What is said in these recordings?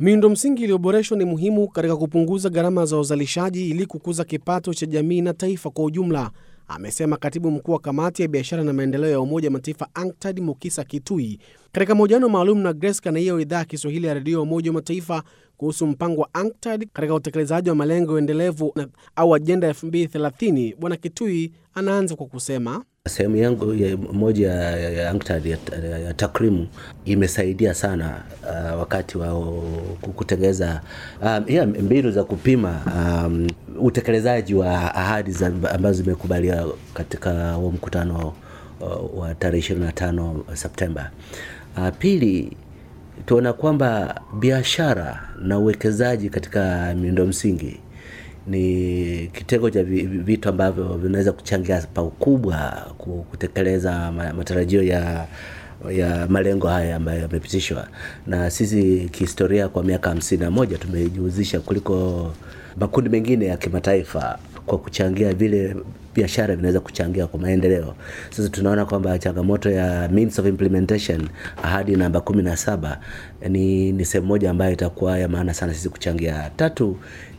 Miundo msingi iliyoboreshwa ni muhimu katika kupunguza gharama za uzalishaji ili kukuza kipato cha jamii na taifa kwa ujumla, amesema katibu mkuu wa kamati ya biashara na maendeleo ya Umoja wa Mataifa ANCTAD Mukisa Kitui katika mahojiano maalum na Grace Kanaia wa idhaa ya Kiswahili ya redio ya Umoja wa Mataifa kuhusu mpango wa ANCTAD katika utekelezaji wa malengo endelevu au ajenda 2030. Bwana Kitui anaanza kwa kusema Sehemu yangu ya moja ya, ya ANCTAD ya, ya, ya takrimu imesaidia sana uh, wakati wa kutengeneza um, yeah, mbinu za kupima um, utekelezaji wa ahadi za ambazo zimekubaliwa katika huo mkutano uh, wa tarehe 25 Septemba. Uh, pili tuona kwamba biashara na uwekezaji katika miundo msingi ni kitengo cha vitu ambavyo vinaweza kuchangia pakubwa kutekeleza matarajio ya ya malengo haya ambayo yamepitishwa na sisi. Kihistoria, kwa miaka hamsini na moja tumejihusisha kuliko makundi mengine ya kimataifa kwa kuchangia vile biashara vinaweza kuchangia kwa maendeleo. Sasa tunaona kwamba changamoto ya means of implementation, ahadi namba kumi na saba ni, ni sehemu moja ambayo itakuwa ya maana sana sisi kuchangia. Tatu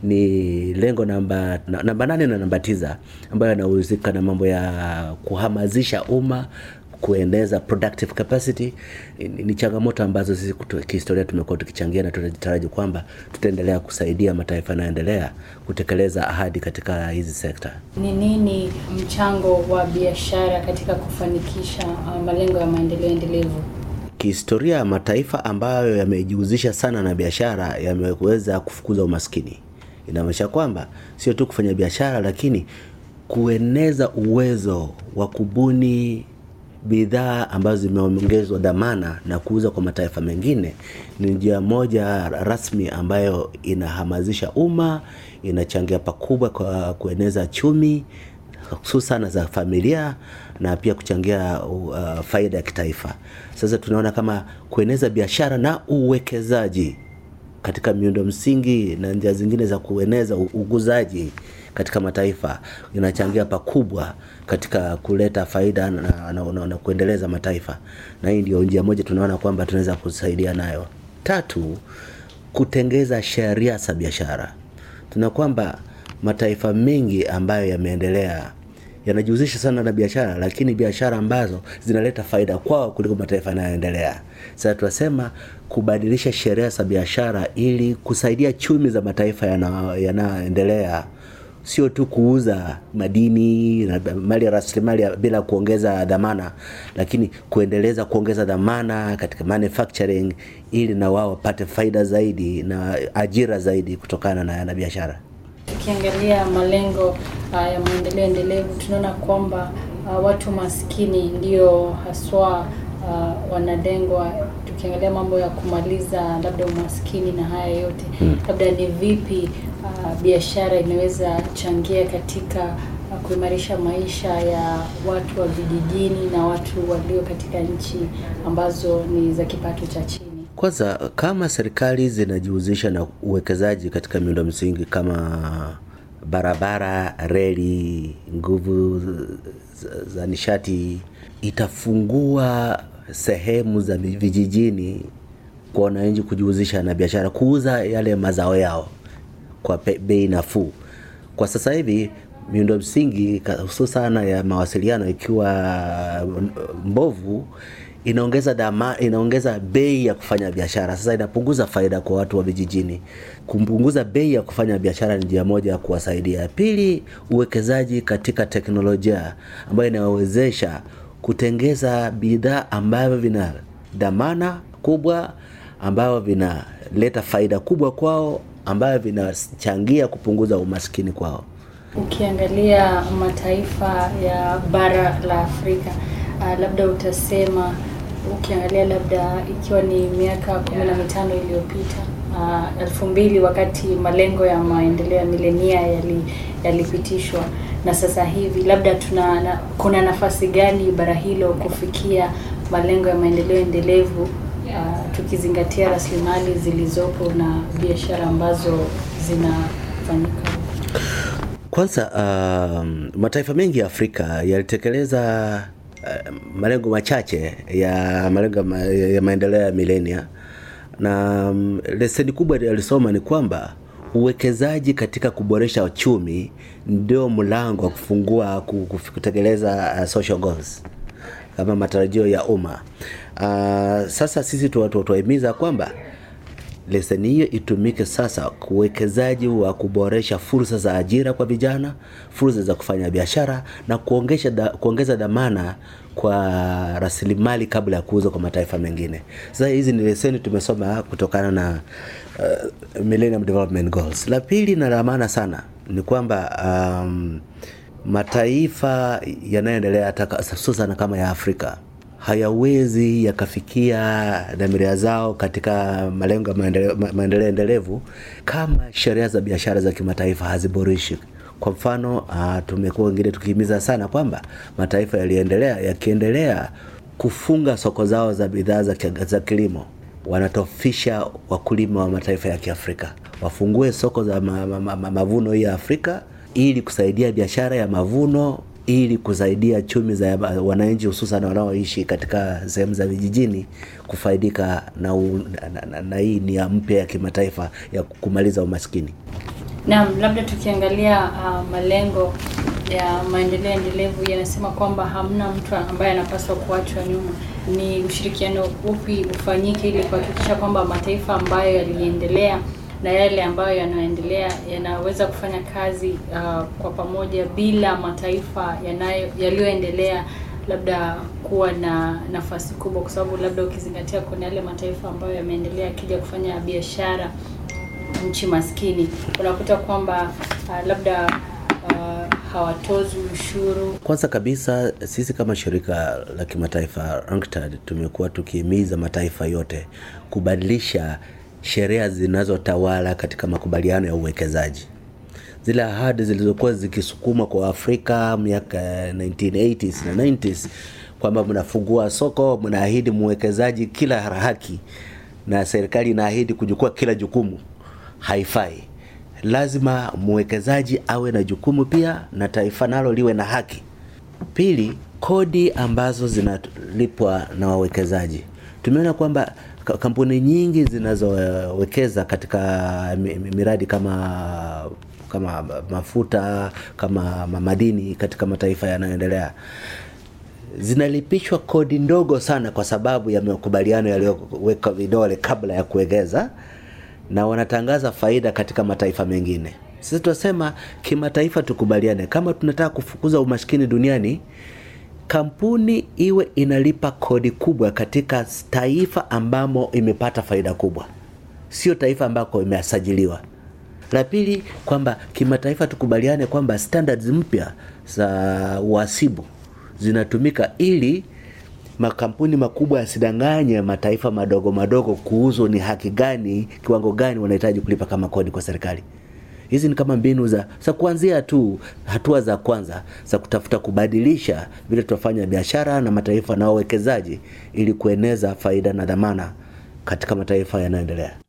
ni lengo namba namba nane na namba tisa ambayo yanahusika na mambo ya kuhamasisha umma kueneza productive capacity. Ni changamoto ambazo sisi kihistoria tumekuwa tukichangia na tunataraji kwamba tutaendelea kusaidia mataifa yanayoendelea kutekeleza ahadi katika hizi sekta. Ni nini mchango wa biashara katika kufanikisha malengo ya maendeleo endelevu? Kihistoria, mataifa ambayo yamejihusisha sana na biashara yameweza kufukuza umaskini. Inamaanisha kwamba sio tu kufanya biashara, lakini kueneza uwezo wa kubuni bidhaa ambazo zimeongezwa dhamana na kuuza kwa mataifa mengine ni njia moja rasmi ambayo inahamasisha umma, inachangia pakubwa kwa kueneza chumi hususan za familia na pia kuchangia uh, faida ya kitaifa. Sasa tunaona kama kueneza biashara na uwekezaji katika miundo msingi na njia zingine za kueneza uguzaji katika mataifa inachangia pakubwa katika kuleta faida na, na, na, na kuendeleza mataifa, na hii ndio njia moja tunaona kwamba tunaweza kusaidia nayo. Tatu, kutengeza sheria za biashara. Tuna kwamba mataifa mengi ambayo yameendelea yanajihusisha sana na biashara, lakini biashara ambazo zinaleta faida kwao kuliko mataifa yanayoendelea. Sasa tunasema kubadilisha sheria za biashara ili kusaidia chumi za mataifa yanayoendelea sio tu kuuza madini na mali ya rasilimali bila kuongeza dhamana, lakini kuendeleza kuongeza dhamana katika manufacturing ili na wao wapate faida zaidi na ajira zaidi kutokana na, na biashara. Tukiangalia malengo uh, ya maendeleo endelevu tunaona kwamba uh, watu maskini ndio haswa uh, wanalengwa. Tukiangalia mambo ya kumaliza labda umaskini na haya yote hmm, labda ni vipi Uh, biashara inaweza changia katika uh, kuimarisha maisha ya watu wa vijijini na watu walio katika nchi ambazo ni za kipato cha chini. Kwanza, kama serikali zinajihusisha na uwekezaji katika miundo msingi kama barabara, reli, nguvu za nishati, itafungua sehemu za vijijini kwa wananchi kujihusisha na biashara, kuuza yale mazao yao kwa bei nafuu. Kwa sasa hivi miundo msingi hususana ya mawasiliano ikiwa mbovu, inaongeza dama, inaongeza bei ya kufanya biashara. Sasa inapunguza faida kwa watu wa vijijini. Kupunguza bei ya kufanya biashara ni njia moja ya kuwasaidia. Pili, uwekezaji katika teknolojia ambayo inawezesha kutengeza bidhaa ambavyo vina dhamana kubwa, ambavyo vinaleta faida kubwa kwao ambayo vinachangia kupunguza umaskini kwao. Ukiangalia mataifa ya bara la Afrika uh, labda utasema ukiangalia labda ikiwa ni miaka kumi na mitano iliyopita uh, elfu mbili wakati malengo ya maendeleo ya milenia yalipitishwa yali na sasa hivi labda tuna na, kuna nafasi gani bara hilo kufikia malengo ya maendeleo endelevu uh, tukizingatia rasilimali zilizopo na biashara ambazo zinafanyika? Kwanza, uh, mataifa mengi ya Afrika yalitekeleza uh, malengo machache ya malengo ma, ya maendeleo ya milenia na um, leseni kubwa alisoma ni kwamba uwekezaji katika kuboresha uchumi ndio mlango wa kufungua kutekeleza uh, social goals kama matarajio ya umma. Uh, sasa sisi tuwahimiza kwamba leseni hiyo itumike sasa uwekezaji wa kuboresha fursa za ajira kwa vijana, fursa za kufanya biashara na kuongeza da, kuongeza dhamana kwa rasilimali kabla ya kuuza kwa mataifa mengine. Sasa hizi ni leseni tumesoma kutokana na uh, Millennium Development Goals. La pili na la maana sana ni kwamba um, mataifa yanayoendelea hususan kama ya Afrika hayawezi yakafikia dhamira zao katika malengo ya maendeleo endelevu kama sheria za biashara za kimataifa haziboreshwi. Kwa mfano uh, tumekuwa wengine tukihimiza sana kwamba mataifa yaliyoendelea yakiendelea kufunga soko zao za bidhaa za, za kilimo wanatofisha wakulima wa mataifa ya Kiafrika. Wafungue soko za ma, ma, ma, mavuno hii ya Afrika ili kusaidia biashara ya mavuno ili kusaidia chumi za wananchi hususan wanaoishi katika sehemu za vijijini kufaidika na, na, na, na hii nia mpya ya kimataifa ya kumaliza umaskini. Naam, labda tukiangalia uh, malengo ya maendeleo endelevu yanasema kwamba hamna mtu ambaye anapaswa kuachwa nyuma. Ni ushirikiano upi ufanyike ili kuhakikisha kwamba mataifa ambayo yaliendelea na yale ambayo yanaendelea yanaweza kufanya kazi uh, kwa pamoja bila mataifa yanayo yaliyoendelea labda kuwa na nafasi kubwa, kwa sababu labda ukizingatia kuna yale mataifa ambayo yameendelea akija kufanya biashara nchi maskini, unakuta kwamba uh, labda uh, hawatozi ushuru. Kwanza kabisa sisi kama shirika la kimataifa UNCTAD tumekuwa tukihimiza mataifa yote kubadilisha sheria zinazotawala katika makubaliano ya uwekezaji. Zile ahadi zilizokuwa zikisukumwa kwa Afrika miaka 1980s na 90s kwamba mnafungua soko, mnaahidi mwekezaji kila haki na serikali inaahidi kuchukua kila jukumu, haifai. Lazima mwekezaji awe na jukumu pia na taifa nalo liwe na haki. Pili, kodi ambazo zinalipwa na wawekezaji, tumeona kwamba kampuni nyingi zinazowekeza katika miradi kama kama mafuta kama madini katika mataifa yanayoendelea zinalipishwa kodi ndogo sana, kwa sababu ya makubaliano yaliyoweka vidole kabla ya kuwekeza, na wanatangaza faida katika mataifa mengine. Sisi tunasema kimataifa, tukubaliane, kama tunataka kufukuza umaskini duniani kampuni iwe inalipa kodi kubwa katika taifa ambamo imepata faida kubwa, sio taifa ambako imesajiliwa. La pili, kwamba kimataifa tukubaliane kwamba standards mpya za uhasibu zinatumika ili makampuni makubwa yasidanganye mataifa madogo madogo kuhusu ni haki gani, kiwango gani wanahitaji kulipa kama kodi kwa serikali. Hizi ni kama mbinu za za kuanzia tu, hatua za kwanza za kutafuta kubadilisha vile tunafanya biashara na mataifa na wawekezaji, ili kueneza faida na dhamana katika mataifa yanayoendelea.